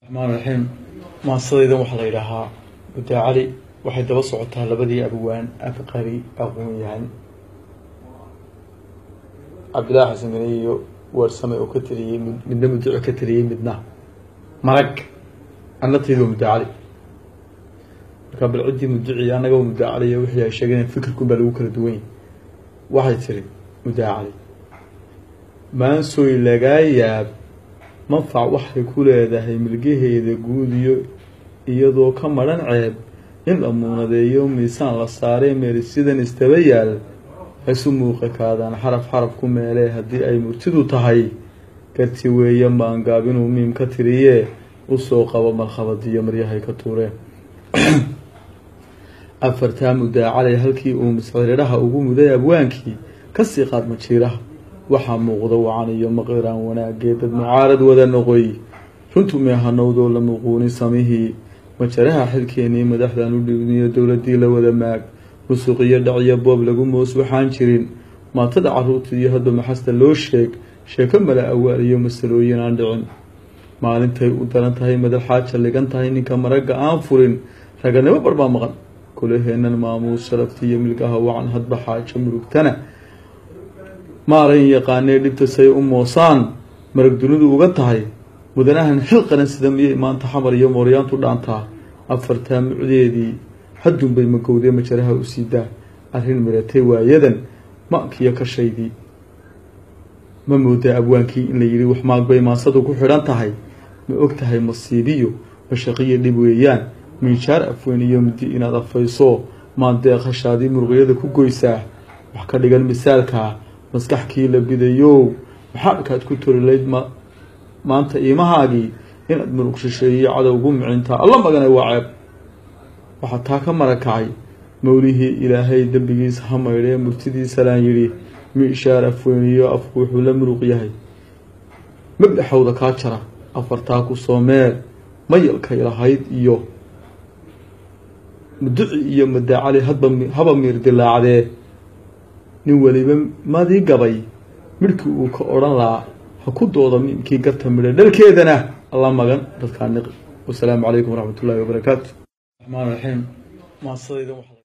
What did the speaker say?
raxmaan raxiim maasadaydan waxaa la yidhaahaa muddaa cali waxay daba socotaa labadii abwaan abqari aqoon-yahan cabdillaahi xasan gani iyo weersame oo ka tiriyey midna muduco ka tiriyey midna marag annataydu waa muddaa cali markaa bal ciddii muduci annaga muddaa cali iyo wixii ay sheegeen fikirkun baa lagu kala duwan yahy waxay tiri muddaa cali maansoy lagaa yaab manfac waxay ku leedahay milgaheeda guud iyo iyadoo ka madhan ceeb in la muunadeeyo miisaan la saaree meerisidan istaba yaal haisu muuqa kaadaan xaraf xaraf ku meelee haddii ay murtidu tahay garti weeye maangaab inuu miim ka tiriyee usoo qabo malkhabadiyo maryahay ka tuureen afartaa muddaa calay halkii uu misciridhaha ugu muday abwaankii kasii qaad majiiraha waxaa muuqda wacan iyo maqiraan wanaagee dad mucaarad wada noqoy runtu meehanowdoo la muquuni samihii majaraha xilkeenii madaxdan u dhibniyo dowladii la wada maag musuq iyo dhaciyo boob lagu moos waxaan jirin maatada caruurta iyo hadba maxasta loo sheeg sheeko mala awaal iyo masalooyin aan dhicin maalintay u daran tahay madal xaaja ligan tahay ninka maragga aan furin raganimo barbaa maqan kulaheennan maamuus sharafti iyo milgaha wacan hadba xaajo murugtana maaran yaqaanee dhibta say u moosaan marag dunidu uga tahay mudanahan xil qaran sida miyay maanta xamar iyo mooryaantu dhaantaa afartaa mucdeedii haddunbay magowdee majaraha u siidaa arrin miratay waayadan maankiyo kashaydii ma moodaa abwaankii in la yidhi wax maagbay maansadu ku xidhan tahay ma og tahay masiibiyo mashaqiyo dhib weeyaan miijaar afweyn iyo mudi inaad afayso maandeeqashaadii muruqyada ku goysaa wax ka dhigan misaalkaa maskaxkii la bidayow maxaadkaad ku torilayd ma maanta iimahaagii inaad muruq shisheeyo cadowgu micintaa alla magana waa ceeb waxaa taa ka marakacay mowlihii ilaahay dembigiisa ha maydhee murtidiisalaan yidhi miishaar afweyniyo afku wuxuu la muruq yahay mabdaxowda kaa jara afartaa ku soo meer mayalkay lahayd iyo muduci iyo madaacali hadba haba miir dilaacdee nin weliba madii gabay midhkii uu ka odhan lahaa ha ku dooda miimkii garta midha dhalkeedana alla magan dadkaa niqi wasalaamu calaykum waraxmat ullahi wabarakaatu raxmaan raxiim maasadaydan